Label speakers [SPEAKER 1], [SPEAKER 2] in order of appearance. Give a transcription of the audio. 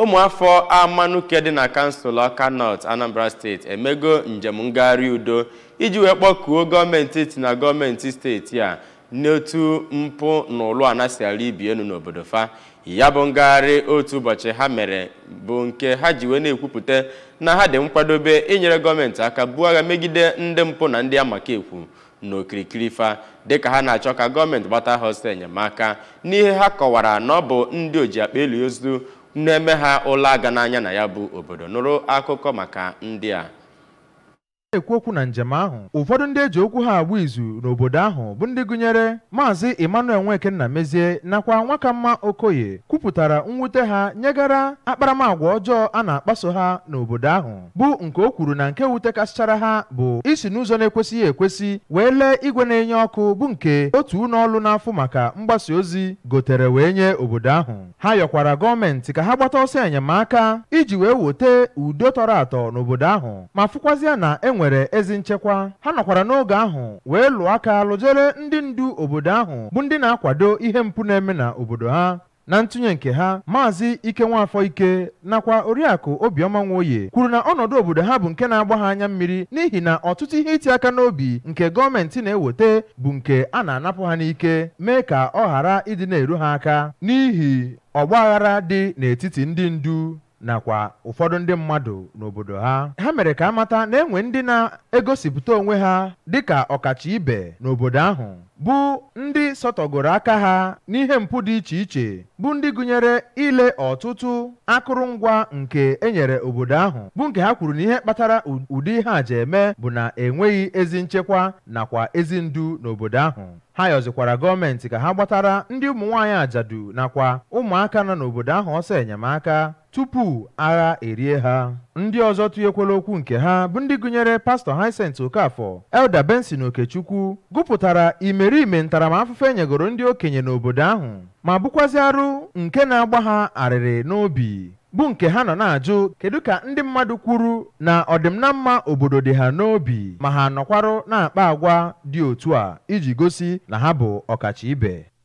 [SPEAKER 1] ụmụafọ amanuke dị na kansụl ọka nọt anambra steeti emego njem ngagharị udo iji wee kpọkuo gọọmenti eti na gọọmenti steeti a n'otu mpụ na ụlụ ana si ala ibi elu n'obodo fa ya bụ ngagharị otu ụbọchị ha mere bụ nke ha ji wee na-ekwupụta na ha dị nkwadobe inyere gọọmenti aka buo agha megide ndị mpụ na ndị amaka ekwu n'okirikiri fa dịka ha na-achọ ka gọọmenti gbata ha ọsọ enyemaka n'ihe ha kọwara na ọ bụ ndị oji akpa elu ozu na-eme ha ụlọ aga n'anya na ya bụ obodo nụrụ akụkọ maka ndị a
[SPEAKER 2] na-ekwu okwu na njem ahụ ụfọdụ ndị eji okwu ha agba izu n'obodo ahụ bụ ndị gụnyere maazị emmanuel nwekenna mezie nakwa nwakamma okoye kwupụtara mwute ha nyegara akparamagwa ọjọọ a na-akpaso ha n'obodo ahụ bụ nke o kwuru na nke wutekasịchara ha bụ isi n'ụzọ na-ekwesịghị ekwesị wee lee igwe na-enye ọkụ bụ nke otu ụlọ ọrụ n'afọ maka mgbasa ozi gotere wee nye obodo ahụ ha yọkwara gọọmenti ka ha gbata ọsọ enyemaka iji wee wote udo tọrọ atọ n'obodo ahụ ma fụkwazịa na e nwere ezi nchekwa ha nọkwara n'oge ahụ wee lụọ aka lụjere ndị ndu obodo ahụ bụ ndị na-akwado ihe mpụ na-eme na obodo ha na ntụnye nke ha maazị ike nwafọ ike nakwa oriakụ obiọma nwoye kwuru na ọnọdụ obodo ha bụ nke na-agba ha anya mmiri n'ihi na ọtụtụ ihe iti aka n'obi nke gọọmenti na-eweta bụ nke a na-anapụ ha n'ike mee ka ọ ghara ịdị na-eru ha aka n'ihi ọgbaghara dị n'etiti ndị ndu nakwa ụfọdụ ndị mmadụ n'obodo ha ha mere ka amata na enwe ndị na-egosipụta onwe ha dịka ọkacha ibe n'obodo ahụ bụ ndị sọtọgoro aka ha n'ihe mpụ dị iche iche bụ ndị gụnyere ile ọtụtụ akụrụngwa nke enyere obodo ahụ bụ nke ha kwuru na ihe kpatara ụdị ihe a ji eme bụ na enweghị ezi nchekwa nakwa ezi ndu n'obodo ahụ ha yọzikwara gọọmenti ka ha gbatara ndị ụmụ nwaanyị ajadu nakwa ụmụaka nọ n'obodo ahụ ọsọ enyemaka tupu agha erie ha ndị ọzọ tụnyekwala okwu nke ha bụ ndị gụnyere pastọ Hyacint Okafọ Elda Benson Okechukwu gụpụtara imerime ntaramahụhụ enyegoro ndị okenye n'obodo ahụ ma bụkwazi arụ nke na-agba ha arịrị n'obi bụ nke ha nọ na-ajụ kedu ka ndị mmadụ kwuru na ọdịmna mma obodo dị ha n'obi ma ha nọkwarụ na-akpa agwa dị otu a iji gosi na ha bụ ọkacha ibe